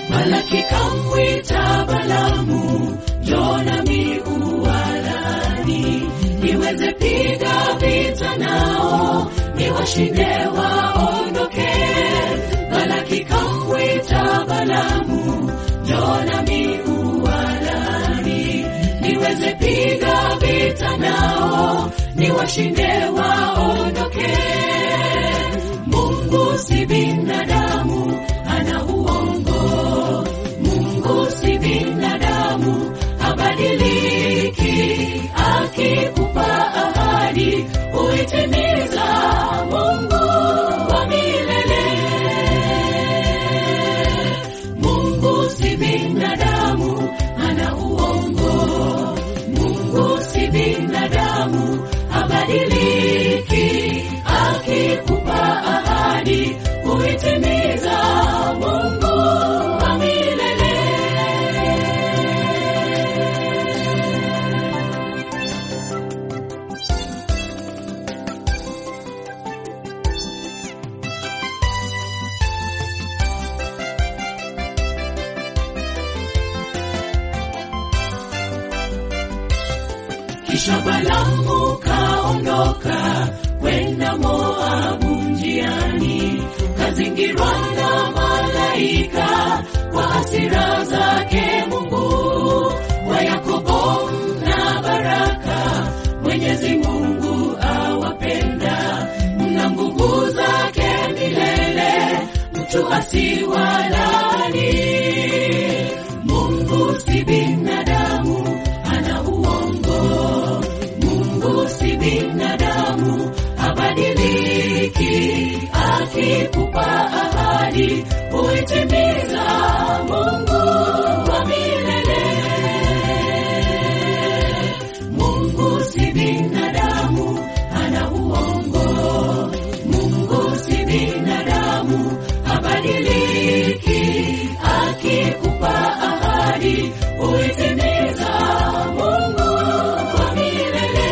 Balaki kamwita Balamu, njoo nami uwalani, niweze piga vita nao, niwashinde waondoke. Balaki kamwita Balamu, njoo nami uwalani, niweze piga vita nao, niwashinde waondoke. Mungu si binadamu, ana uongo. Mungu si binadamu, habadiliki. Akikupa ahadi huitimiza. Mungu wa milele. Mungu si binadamu, ana uongo. Mungu si binadamu, habadiliki. Akikupa ahadi huitimiza. Mungu wa milele. Kisha Balamu kaondoka kwenda Moabu njiani, kazingirwa na malaika kwa hasira zake Mungu wa Yakobo na baraka. Mwenyezi Mungu awapenda, mna nguvu zake milele, mtu asiwalani. Mungu si binadamu, ana uongo. Mungu si binadamu, habadiliki. Akikupa ahadi huitimiza. Mungu wa milele. Mungu si binadamu, ana uongo. Mungu si binadamu, habadiliki. Akikupa ahadi huitimiza. Mungu wa milele.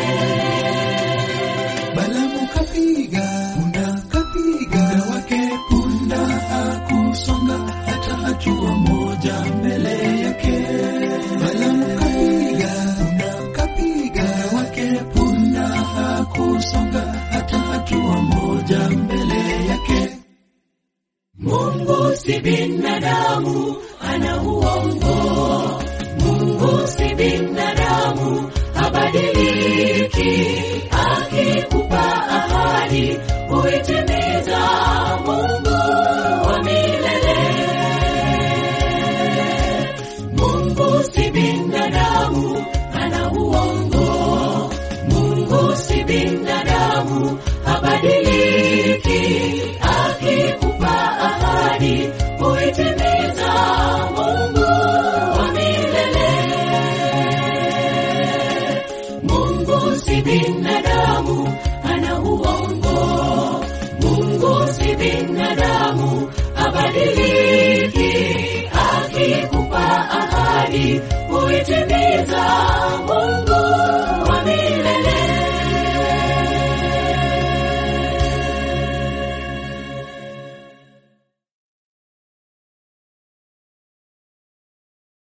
Balamu kapiga punda, kapiga punda wake, punda hakusonga hata hatua moja mbele yake. Balamu kapiga punda, kapiga punda wake, punda hakusonga hata hatua moja mbele yake. Mungu si binadamu, ana uongo. Mungu si binadamu, habadiliki. Akikupa ahadi huitimiza. Mungu wa milele. Mungu si binadamu, ana uongo. Mungu si binadamu, habadiliki. Akikupa ahadi huitimiza. Mungu wa milele. Mungu si binadamu, ana uongo. Mungu si binadamu, habadiliki. Akikupa ahadi huitimiza. Mungu